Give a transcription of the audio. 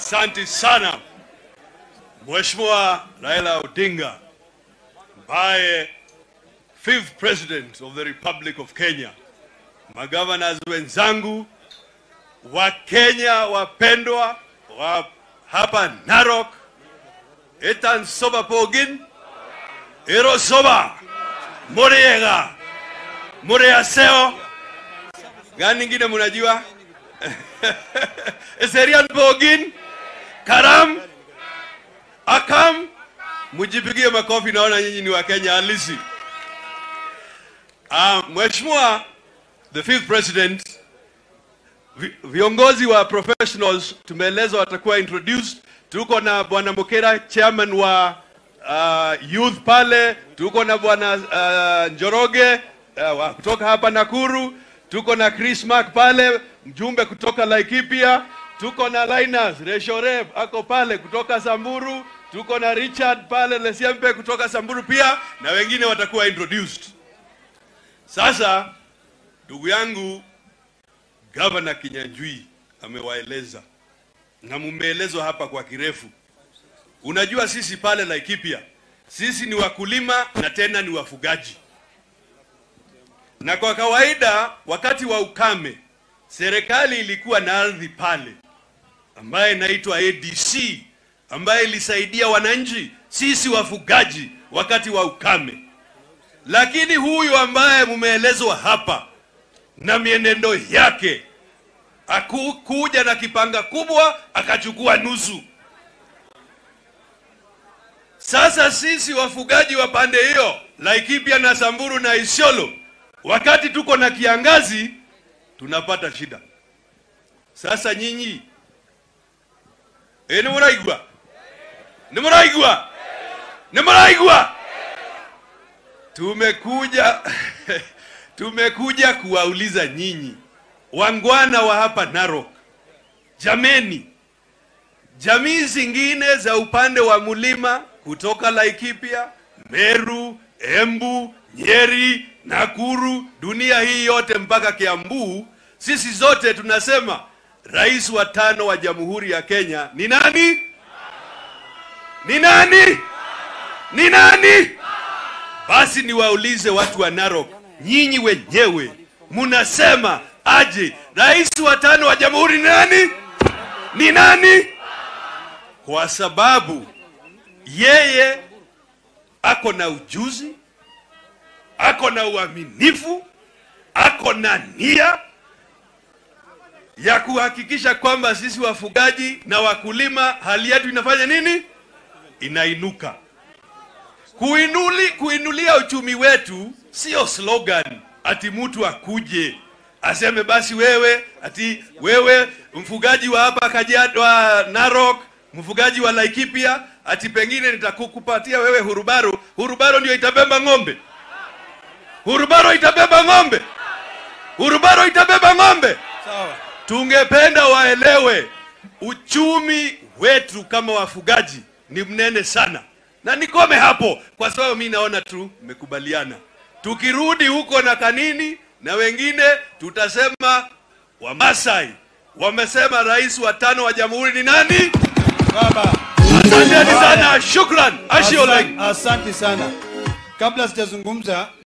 Asante sana Mheshimiwa Raila Odinga ambaye fifth president of the Republic of Kenya, magavanas wenzangu wa Kenya wapendwa wa hapa Narok, etan soba pogin ero soba muriega muriaseo gani ingine munajua eserian pogin karam akam mujipigie makofi naona nyinyi ni wakenya halisi uh, mheshimiwa the fifth president vi- viongozi wa professionals tumeelezwa watakuwa introduced tuko na bwana mokera chairman wa uh, youth pale tuko na bwana uh, njoroge uh, wa- kutoka hapa nakuru tuko na chris mark pale mjumbe kutoka laikipia tuko na linus reshoreb ako pale kutoka samburu tuko na richard pale lesiempe kutoka samburu pia na wengine watakuwa introduced sasa ndugu yangu Gavana Kinyanjui amewaeleza na mumeelezwa hapa kwa kirefu. Unajua sisi pale Laikipia, sisi ni wakulima na tena ni wafugaji, na kwa kawaida wakati wa ukame serikali ilikuwa na ardhi pale ambaye inaitwa ADC ambaye ilisaidia wananchi sisi wafugaji wakati wa ukame, lakini huyu ambaye mumeelezwa hapa na mienendo yake akukuja na kipanga kubwa akachukua nusu. Sasa sisi wafugaji wa pande hiyo Laikipia na Samburu na Isiolo, wakati tuko na kiangazi tunapata shida. Sasa nyinyi e, ni muraigwa ni muraigwa ni muraigwa tumekuja tumekuja kuwauliza nyinyi wangwana wa hapa Narok, jameni, jamii zingine za upande wa mlima kutoka Laikipia, Meru, Embu, Nyeri, Nakuru, dunia hii yote mpaka Kiambu, sisi zote tunasema rais wa tano wa Jamhuri ya Kenya ni nani? Ni nani? Ni nani? Basi niwaulize watu wa Narok, nyinyi wenyewe munasema aje, rais wa tano wa jamhuri ni nani? Ni nani? Kwa sababu yeye ako na ujuzi, ako na uaminifu, ako na nia ya kuhakikisha kwamba sisi wafugaji na wakulima hali yetu inafanya nini? Inainuka. Kuinuli, kuinulia uchumi wetu sio slogan ati mtu akuje aseme basi wewe ati wewe mfugaji wa hapa Kajiado wa Narok, mfugaji wa Laikipia, ati pengine nitakukupatia wewe hurubaro. Hurubaro ndio itabeba ng'ombe, hurubaro itabeba ng'ombe, hurubaro itabeba ng'ombe. Sawa. Tungependa waelewe uchumi wetu kama wafugaji ni mnene sana, na nikome hapo kwa sababu mi naona tu mmekubaliana. Tukirudi huko na Kanini na wengine, tutasema Wamasai wamesema rais wa tano wa jamhuri ni nani? Baba. Asanteni sana, shukran, ashioleng. Asante sana. Kabla sijazungumza